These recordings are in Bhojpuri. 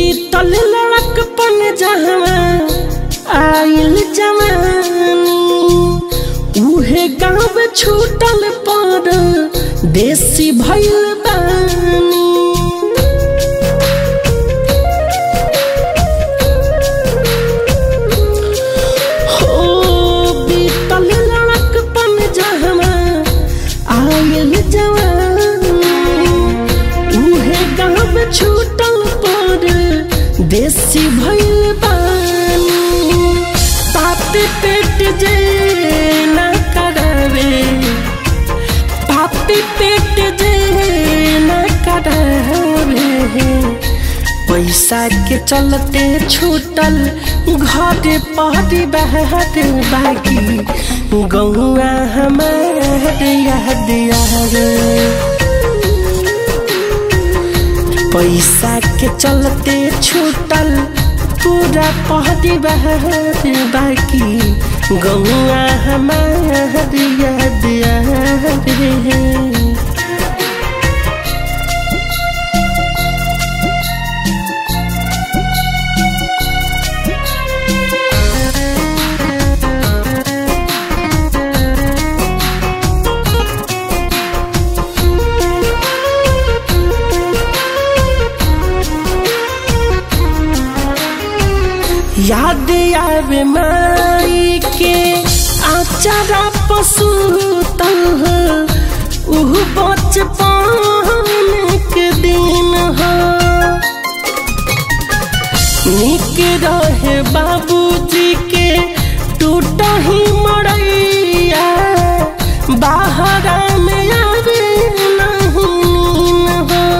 बीतल लड़कपन जहवा आइल जवानी उहे गाँव छूटल पर देसी भइल बानी हो बीतल लड़कपन जहवा आइल जवानी उहे गाँव छूटल पर देसी भइल बानी पापी पेट जे न करावे पापी पेट जे न करावे पैसा के चलते छूटल घर पहरी बहर बाकी गौआ हमार याद यार पैसा के चलते छूटल पूरा पहरी बहर बाकी गौआ हमार याद यार याद आवे माई के आचारा पसूतल उह बचपन के दिन हो निक रहे बाबूजी के टूट ही मरैया बाहर में आवे नहीं नीन हो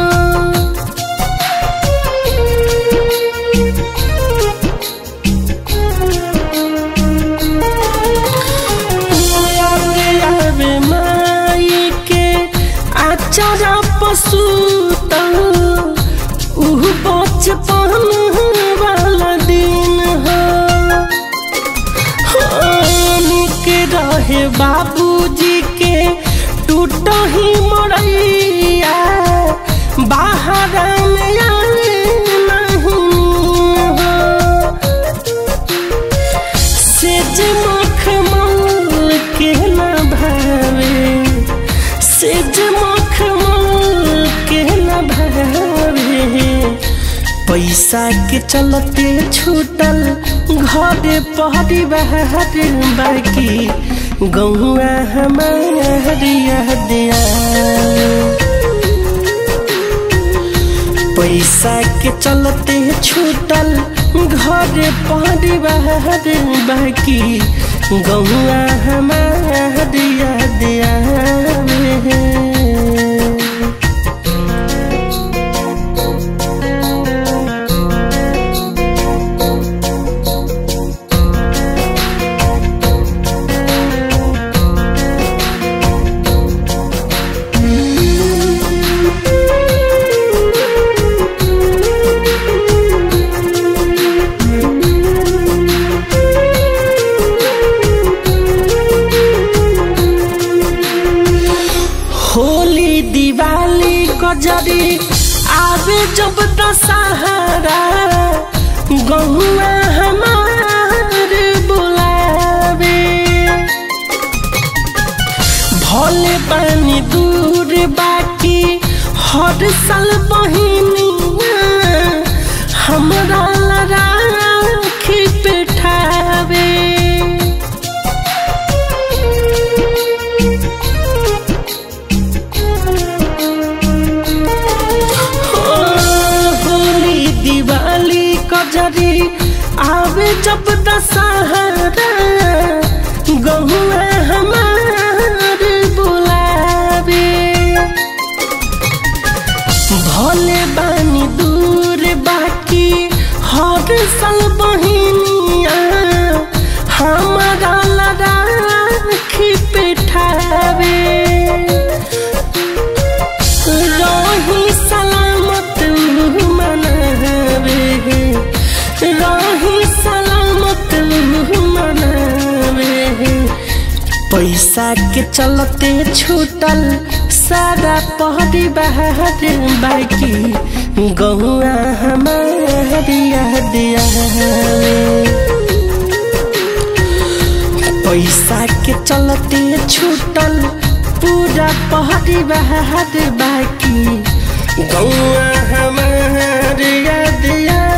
आवे माई के आचारा पशु उह बचपन वाला दिन हो निक रहे बाबूजी के टूट ही मरैया बाहर में आवे नहीं हो सेज मखमल के न भावे सेज मखमल के न भावे पैसा के चलते छूटल घर पहरी बहर बाकी गौआ हमार याद आवे। पैसा के चलते छूटल घर परिवार बाकी गौआ हमार याद आवे होली दिवाली कजरी आवे जब दशहरा गहुआ हमार बुलावे भले पानी दूर बाकी हर साल बहिनिया हमरा राखी पेठावे होली दिवाली कजरी आवे जब दशहरा गहुआ हमार बुलावे भले बानी दूर बाकी हर साल बहिनिया हमारा राखी पेठावे रही सलामत मनावे रही सलामत मनावे पैसा के चलते छूटल सारा पहर परिवार बाकी गौआ हमारी याद आवे पैसा के चलते छूटल पूरा परिवार बाकी गौआ हमार याद